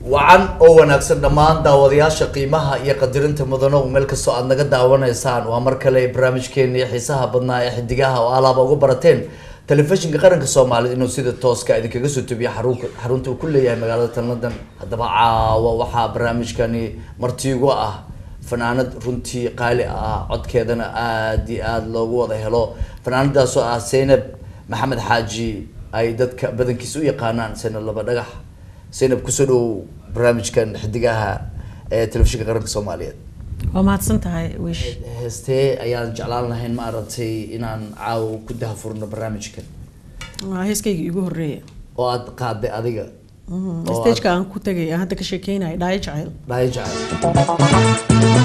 wacan oo wanaagsan dhammaan daawadayaasha qiimaha iyo qadirinta mudano meel kastoo aad naga daawanaysaan waa mar kale barnaamijkeeni xiisaha badnaa ee xidigaha oo alaaba uga barateen telefishinka qaranka soomaaliyed inuu sida tooska idinkaga soo tubiyo xarunka xarunta uu ku leeyahay magaalada tan london haddaba caawa waxaa barnaamijkani martiigu ah fanaanad runtii qaali ah codkeedana aada iyo aada loogu wada helo fanaanadaasoo ah zaynab maxamed xaaji ay dadka badankiisa u yaqaanaan zaynab laba dhagax zaynab kusoo dhow barnaamijkan xidigaha ee telefishinka qaranka soomaaliyeed waa mahadsan tahay wiish heestee ayaan jeclaan lahayn maaragtay inaan caawa ku dahafurno barnaamijkan waa heeskayga igu horeeya oo aada qaaday adiga oo stageka aan ku tagay aan hadda ka sheekeynaya dhaayo jacayl dhahay jecel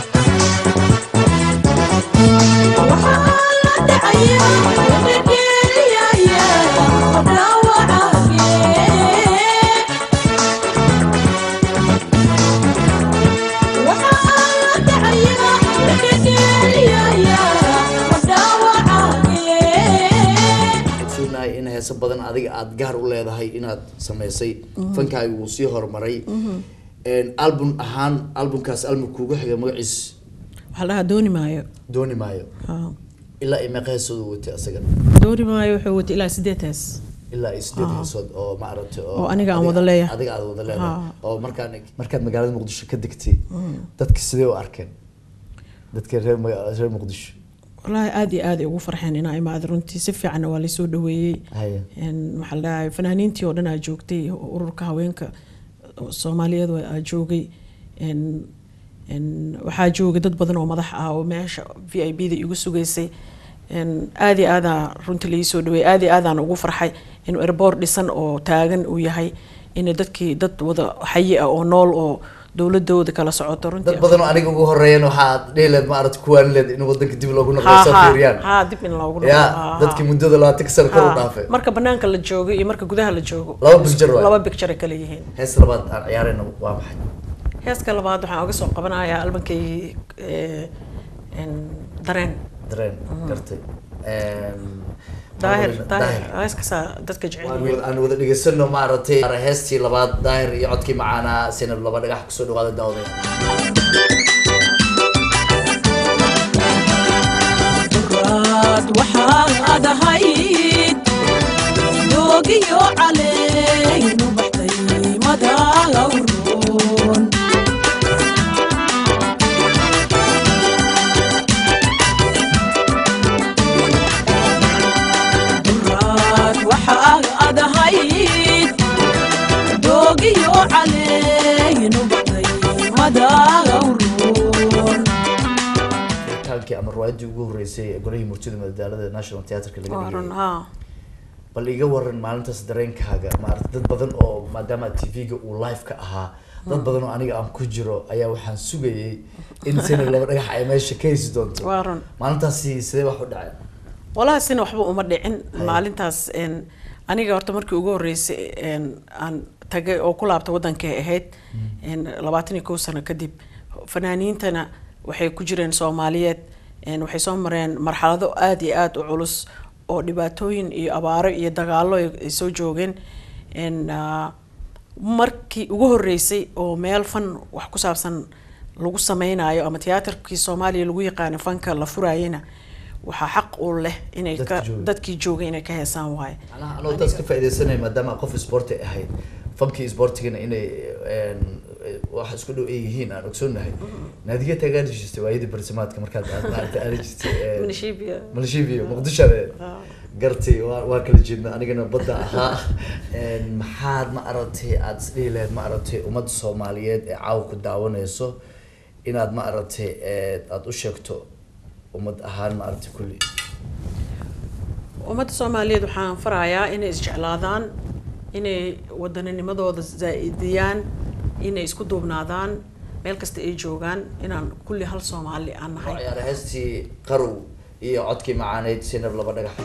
ogsoonnahay in heeso badan adiga aada gaar u leedahay inaad sameysay fankaaga wuu sii horumaray album ahaan albumkaas album kuuga xiga magaciis waxaa dhahaa dooni maayo dooni maayo Haa. ilaa iyo meeqa heesoodu watay asagana dooni maayo wuxuu watay ilaa sideed hees ilaa iyo sideed heesood oo maaragtay Oo aniga aan adiga- wada leeyahay. adiga aad wada leedahay Haa. oo markaan markaad magaalada muqdisho ka degtay dadka sidee u arkeen dadka reer maga- reer muqdisho wallaahi aada iyo aada ay ugu farxeen inaa imaada runtii si fiicanna waa laysoo dhaweeyey Haya. Een, waxaa la dhahay fanaaniintii oo dhan aa joogtay ururka haweenka soomaaliyeed waa- aa joogay Een, een, waxaa joogay dad badan oo madax ah oo meesha v i b da igu sugaysay Een, aad iyo aadaa runtii laisoo dhaweeyey aad iyo aadaan ugu farxay inuu airboort dhisan oo taagan uu yahay in dadkii dad wada xayi ah oo nool oo dowladooda kala socoto runtii dad badan oo aniga ugu horeeyeen waxaad dhihi leed maaragtay kuwaan leed in wadanka dib loogu noqdo Ha, soo ha, fiiriyaan ha, dib in loogu noqdo. ya Ha, ha. dadkii muddada labaatan sano kor u Ha, dhaafay marka banaanka la joogo iyo marka gudaha la joogo Laba picture waay. laba picture ay kala yihiin hees labaad aan ciyaarayna waa maxay heeska labaad waxaan uga soo qabanayaa albankay eh, een, dareen dareen gartay daahir Daahir. daahir heeskaasaa dadka jecel Waan yihiin wada- aan wada dhegeysano maaragtay heestii labaad daahir iyo codkii macaanaa sinab laba dhagax kusoo dhawaada daawada raad waxaan adahayd doogiyo caleynu baxday madawroon raad waxaan adahayd doogiyo caleynu baxday madawroon fitaankii ama riwaayadii ugu horeysay ee golihii murtida madadaalada national theatreka laga waa run dhigay ha bal iga waran maalintaas dareenkaaga maarata dad badan oo maadaama tv-ga uu live ka ahaa dad badan oo aniga aan ku jiro ayaa waxaan sugayay in sinab laba dhagax ay meesha ka heysi doonto waa run maalintaasi sidee wax u dhacay walahi sina waxba uma dhicin maalintaas een, aniga horta markii ugu horeysay een, aan tagay oo ku laabta wadankay ahayd een, labaatan iyo kow sano kadib fanaaniintana waxay ku jireen soomaaliyeed een, waxay soo mareen marxalado aada iyo aada u culus oo dhibaatooyin iyo abaaro iyo dagaalo ay ay soo joogeen een, ah, markii ugu horeysay oo meel fan wax ku saabsan lagu sameynayo ama tiyaatarkii soomaaliya lagu yaqaano fanka la furayena waxaa xaq u leh inay Dadka ka jooga. dadkii joogay inay ka heesaan waaye macnaha anoo taas ka faaideysanaya maadaama qof sporti ahayd fankii sportigana inay een, wax isku dhow ay yihiin aan ogsoonahay naadiga taagaan jirtay waayadii barsimaadka markaad aad maaragtay aadi jirtay een, Milishiibiya. malishiibiyo muqdisho gartay waa waa kala jeedna anigana badda ahaa Een, maxaad ma aragtay aada isdhihi lahayd ma aragtay ummadda soomaaliyeed ee caawa ku daawanayso inaad ma aragtay ee, aada u sheegto ummad ahaan ma aragtay kulli ummadda soomaaliyeed waxaan farayaa inay isjeclaadaan inay wadanninimadooda zaa'idiyaan inay isku duubnaadaan meel kasta ay joogaan inaan kulli hal soomaali aan oo nahay ciyaara heestii qarow iyo codkii macaaneyd sinab laba dhagax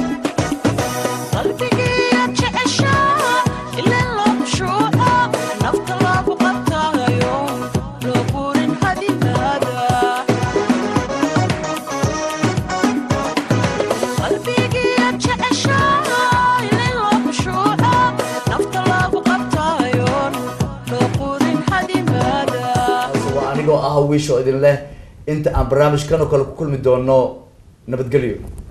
qalbigiiya jeceshaa ilaa loo khushuuco nafta loogu qabtaayo loo burin hadidaada qalbigiiya jeceshaa ilaa loo khushuuco nafta loogu qabtaayo loo burin anigoo ah wiisho idin leh inta aan barnaamijkan oo kale ku kulmi doono nabadgelyo